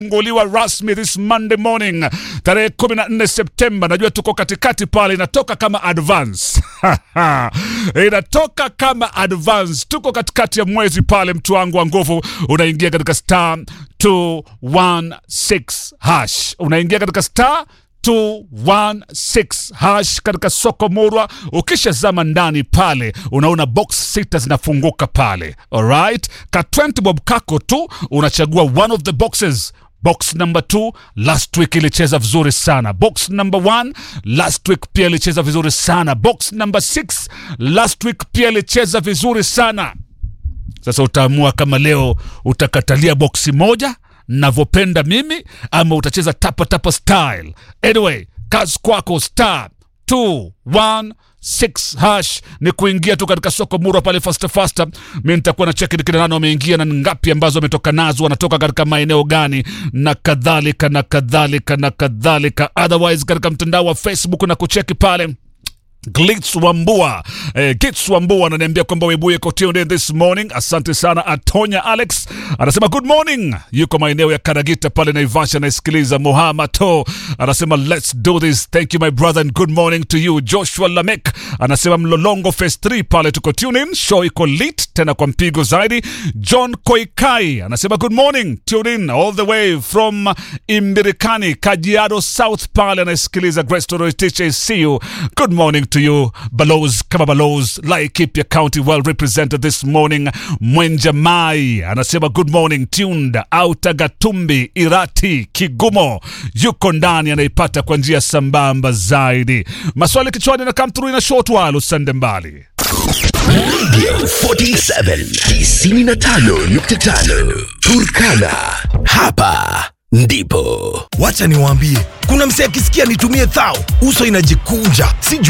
funguliwa rasmi this Monday morning tarehe 14 Septemba. Najua tuko katikati pale, inatoka kama advance inatoka kama advance. Tuko katikati ya mwezi pale, mtu wangu wa nguvu, unaingia katika star 216 hash, unaingia katika star 216 hash katika soko murwa. Ukishazama ndani pale, unaona box sita zinafunguka pale, alright. Ka 20 bob kako tu unachagua one of the boxes. Box number 2 last week ilicheza vizuri sana. Box number 1 last week pia ilicheza vizuri sana. Box number 6 last week pia ilicheza vizuri sana. Sasa utaamua kama leo utakatalia boksi moja navyopenda mimi ama utacheza tapa tapa style. Anyway, kazi kwako star 216 hash ni kuingia tu katika soko murwa pale fasta fasta. Mi nitakuwa na cheki ni kina nani wameingia na ni ngapi ambazo wametoka nazo, wanatoka katika maeneo gani na kadhalika na kadhalika na kadhalika. Otherwise katika mtandao wa Facebook na kucheki pale Glitz Wambua eh, Glitz Wambua ananiambia kwamba Webuye iko tuned in this morning. Asante sana. Atonya Alex anasema good morning, yuko maeneo ya Karagita pale Naivasha, anasikiliza. Mohamato anasema let's do this, thank you my brother and good morning to you. Joshua Lamek anasema Mlolongo phase 3 pale tuko tune in, show iko lit tena kwa mpigo zaidi. John Koikai anasema good morning, tune in all the way from Imbirikani, Kajiado South pale anasikiliza. Grace Toro Teacher, see you. Good morning to you Balos kama Balos Laikipia County well represented this morning. Mwenja Mai anasema good morning tuned Auta Gatumbi Irati Kigumo yuko ndani anaipata kwa njia sambamba zaidi. Maswali kichwani na come through in a short while, usende mbali. Radio 47 95.5 Turkana. Hapa ndipo Wacha niwaambie, kuna msee akisikia nitumie thao, uso inajikunja, sijui